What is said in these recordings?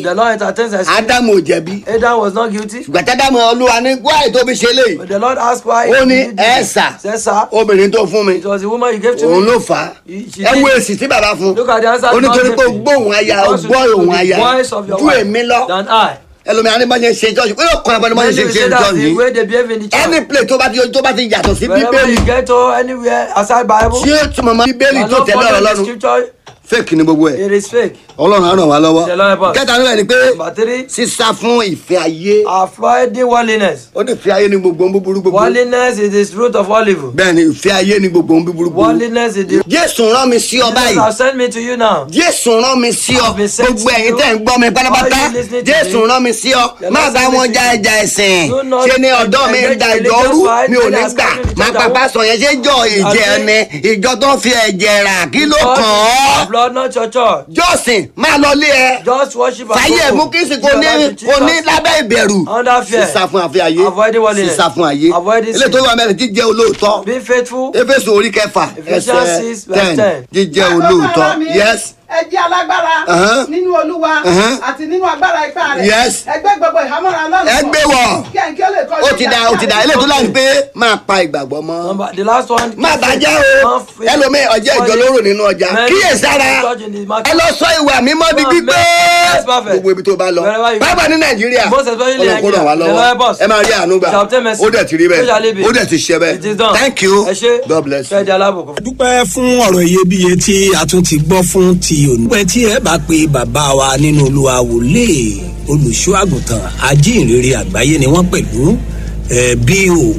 The Lord entertains us. ádámù ò jẹ̀bi Adam was not guilty. ṣùgbọ́n tádámù olúwa ní wáyé tó fi ṣe léyìí But the Lord asked why. ó ní you did ẹ it. sà Said, sir, obìnrin tó fún mi it was the woman you gave to òun me. ló fà á She ẹ did. wo èsì tí bàbá fún Look at the answer ó God nítorí gave pé me. gbóhùn aya Because you gbọ́ listen to òun the aya voice of your ju wife èmi lọ Than I. ẹlòmíràn ní bá ṣe ṣe jọ́ọ̀ṣì pé ó kọ́ ẹ̀ bá ní bá ṣe Many ṣe will ṣe say that jọ́ọ̀ṣì the way they behave in the church. any place tó bá ti tó bá ti yàtọ̀ sí Wherever bíbélì you get to anywhere outside Bible, tí ó túmọ̀ mọ́ bíbélì you tó are not tẹ̀lé ọ̀rọ̀ following the lọ́run scripture. fake ni gbogbo ẹ̀ It is fake. ọlọ́run á ràn wá lọ́wọ́ The Lord help us. kẹta nílẹ̀ ni pé Number three, sísá fún ìfẹ́ ayé avoiding worldliness. ó ní ìfẹ́ ayé ní gbogbo ohun búburú gbogbo Worldliness is the root of all evil. bẹ́ẹ̀ ni ìfẹ́ ayé ní gbogbo ohun búburú gbogbo Worldliness is the jésù rán mi sí ọ Jesus báyìí has sent me to you now. jésù rán mi sí ọ I've been sent gbogbo to ẹ̀yin you. tẹ̀ ń gbọ́ mi pátápátá All you listening to jésù me. rán mi sí ọ The má Lord bá sent wọn me ja to you. ẹja ẹ̀sìn Do not ṣe ni ọ̀dọ́ mi ń engage da in ìjọ religious rú fight. mi ò ní They are gbà scattering each má other. pàpà sọ yẹn ṣe jọ ìjẹ ẹni ìjọ tó ń fi ẹ̀jẹ̀ rà kí ló God kàn is ọ́ your blood, not your church. jọ́sìn má lọ lé ẹ Just worship and fàyè go mú home. kí sì Give kò your ní life to kò ní Jesus. lábẹ́ ìbẹ̀rù Under fear. sísá fún àfẹ́ ayé Avoiding worldliness. sísá fún ayé Avoiding ilé sin. tó wà mẹ́rin jíjẹ́ olóòótọ́ Be faithful. éfésù orí kẹfà Ephesians ẹsẹ̀ six verse ten ten. jíjẹ́ Bákan olóòótọ́ náà mi, yes ẹ jẹ́ alágbára Uh-huh. nínú olúwa Uh-huh. àti nínú agbára ipá rẹ̀ Yes. ẹgbẹ́ gbogbo ìhámọ́ra lọ́nà ẹ gbé wọ̀ kí ẹ̀yin kí ó lè kọ́ ó ti da ó ti da ilé tó láti pé máa pa ìgbàgbọ́ mọ́ Number, the last one. má bàjẹ́ o ẹlòmíì ọjọ́ ìjọ lóró nínú ọjà kíyèsára ẹ lọ sọ ìwà mímọ́ di gbígbé Yes, perfect. gbogbo ibi tó bá lọ Wherever you go. bábà ní nàìjíríà Most especially ọlọ́run kó ràn wá Nigeria. The lọ́wọ́ Lord boss. ẹ máa rí àánú gbà Shall obtain mercy. ó dẹ̀ ti rí So shall it bẹ́ẹ̀ be. ó dẹ̀ ti ṣe It is bẹ́ẹ̀ done. thank you Ẹ ṣé. god bless you. Fẹ́ di alábòkú. dúpẹ́ fún ọ̀rọ̀ iyebíye tí a tún ti gbọ́ fún ti òní. dúpẹ́ tí ẹ bá pe bàbá wa nínú olúwa wòlé olùṣọ́ àgùntàn ajínrere àgbáyé ni wọ́n pẹ̀lú ẹ̀ bí o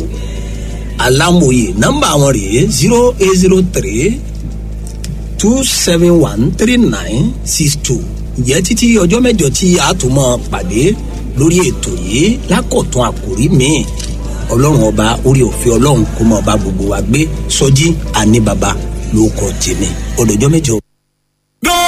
alámòye nọ́mbà wọn rèé zero eight zero three two seven one three nine six two ǹjẹ́ títí ọjọ́ mẹ́jọ tí a tún mọ́ pàdé lórí ètò yìí lákọ̀tún àkòrí míì ọlọ́run ọba orí òfin ọlọ́run kó mọ́ ọba gbogbo wa gbé sọjí àní baba ló kọ́ tèmi ọdọ̀jọ́ mẹ́jọ.